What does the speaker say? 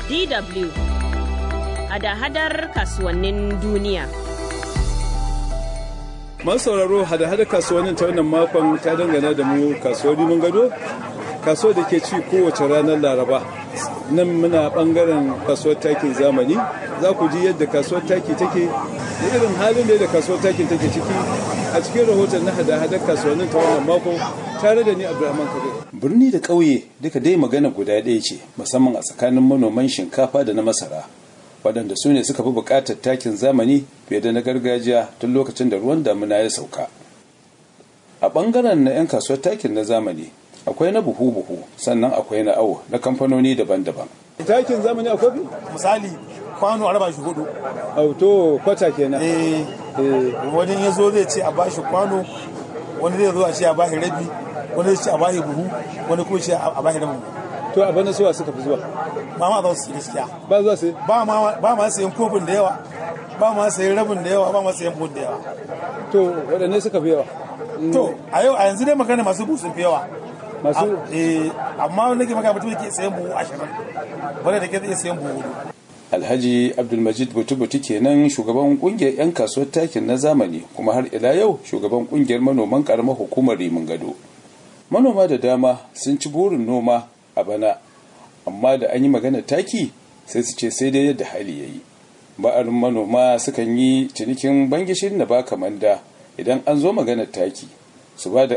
DW hada-hadar kasuwannin duniya. Masu sauraro hada-hada kasuwannin ta wannan makon ta dangana da mu kasuwar mun gado kasuwar da ke ci kowace ranar laraba nan muna bangaren kasuwar takin zamani za ku ji yadda kasuwar taki take da irin halin da kasuwar takin take ciki a cikin rahoton na hada-hadar kasuwannin ta wannan mako tare da ni abdulrahman kabir birni da ƙauye duka dai magana guda ɗaya ce musamman a tsakanin manoman shinkafa da na masara waɗanda su ne suka fi buƙatar takin zamani fiye da na gargajiya tun lokacin da ruwan damina ya sauka a ɓangaren na 'yan kasuwar takin na zamani akwai na buhu-buhu sannan akwai na awo na kamfanoni daban-daban takin zamani a kofi misali kwano a raba shi hudu auto kwata kenan eh wani ya zo zai ce a bashi kwano wani zai zo a ce a bashi rabi wani zai ce a bashi buhu wani kuma ce a bashi rabin to a bana suwa suka fi zuwa ba ma za su yi gaskiya ba zuwa sai ba ma ba ma sayan kofin da yawa ba ma sayan rabin da yawa ba ma sayan buhun da yawa to waɗanne suka fi yawa to a yau a yanzu dai magana masu buhu sun fi yawa masu eh amma wanda ke magana mutum ke sayan buhu ashirin wanda da ke zai sayan buhu hudu alhaji abdulmajid butu-butu kenan shugaban kungiyar 'yan kasuwar takin na zamani kuma har ila yau shugaban kungiyar manoman karamar hukumar rimin gado manoma da dama sun ci burin noma a bana amma da an yi magana taki sai su ce sai dai yadda hali ya yi ba'arin manoma sukan yi cinikin bangishin na baka manda idan an zo maganar taki su ba da